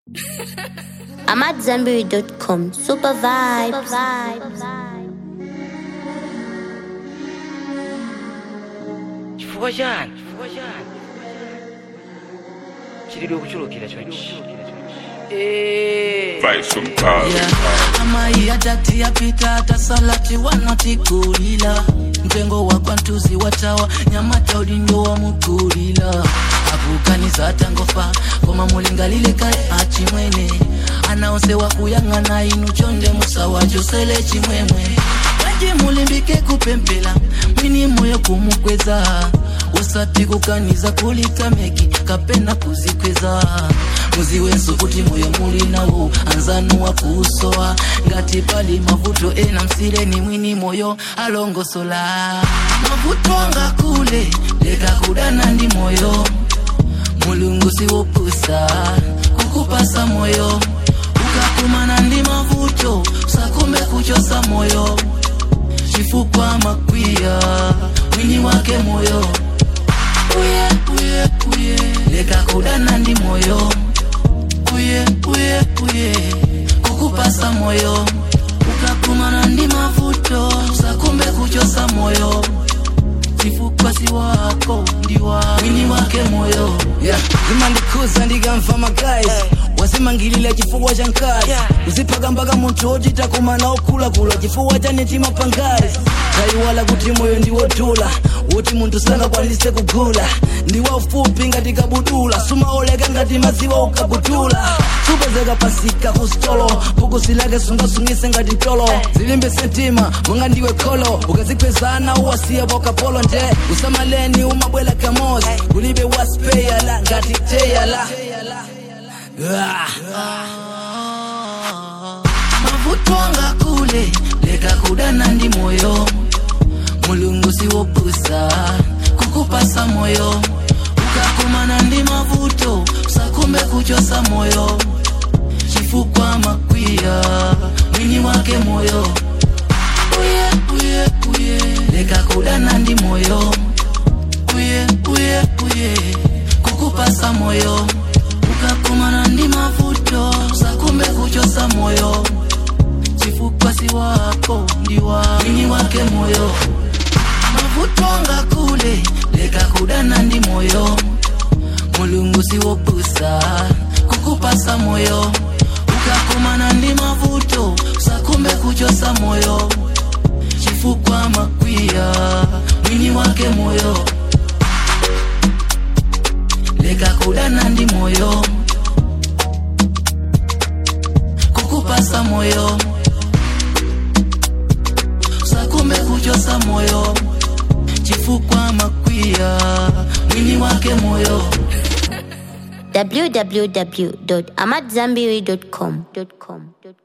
I'm at Zenberry.com. Super vibes. chifukwa chani chilidwe kuchulukira chonchi Vibes from Cars. amai atati yapita tasalati wanatikulila mtengo wa kwantuzi watawa nyamata udindo wa mukulila akukaniza tangofa koma mulingalile kale achimwene anaonsewa kuyang'ana inu chonde musawa josele chimwemwe waje mulimbike kupempela mwini moyo kumukweza usati kukaniza kulitameki kapena kuzikweza muziwenso kuti moyo muli nawo anzanu wa kusowa ngati pali mavuto ena msireni mwini moyo alongosola mavuto anga kule leka kudana ndi moyo mulungu siwopusa kukupasa moyo ukakumana ndi mavuto sakumbe kuchosa moyo chifukwa makwiya mwini wake moyo uye uye uye leka kudana ndi moyo uye uye uye kukupasa moyo ukakumana ndi mavuto sakumbe kuchosa moyo chifukwa si wako ndiwa mwini wake moyo yeah. zimandikuza ndikamva magayi wasimangilila chifukwa cha nkazi Yeah. uzipaka mpaka munthu ochita kumana okhulakula chifukwa cha netima pangazi tayiwala kuti moyo ndiwodula woti munthu sangakwanise kugula ndi waufupi ngati kabudula sumaoleka ngati maziwa ukabudula supezeka pasika kustolo bukusi lake sungasungise ngati tolo zilimbe sentima monga ndiwe kholo ukazikwezana uwasiya pokapolo nje usamaleni umabwela kamozi kulibe waspeyala ngati teyala ah. mavuto anga kule leka kudana ndi moyo mulungu siwopusa kukupasa moyo ukakumana ndi mavuto sakumbe kuchosa moyo chifukwa makwiya mwini wake moyo uye uye uye leka kudana ndi moyo uye uye uye kukupasa moyo ukakumana ndi mavuto sakumbe kuchosa moyo chifukwa si wako ndiwa mwini wake moyo mavuto anga kule leka kudana ndi moyo mulungu siwopusa kukupasa moyo ukakumana ndi mavuto sakumbe kuchosa moyo chifukwa makwiya mwini wake moyo leka kudana ndi moyo kukupasa moyo sakumbe kuchosa moyo chifukwa makwiya mwini wake moyo www.amatzambiri.com.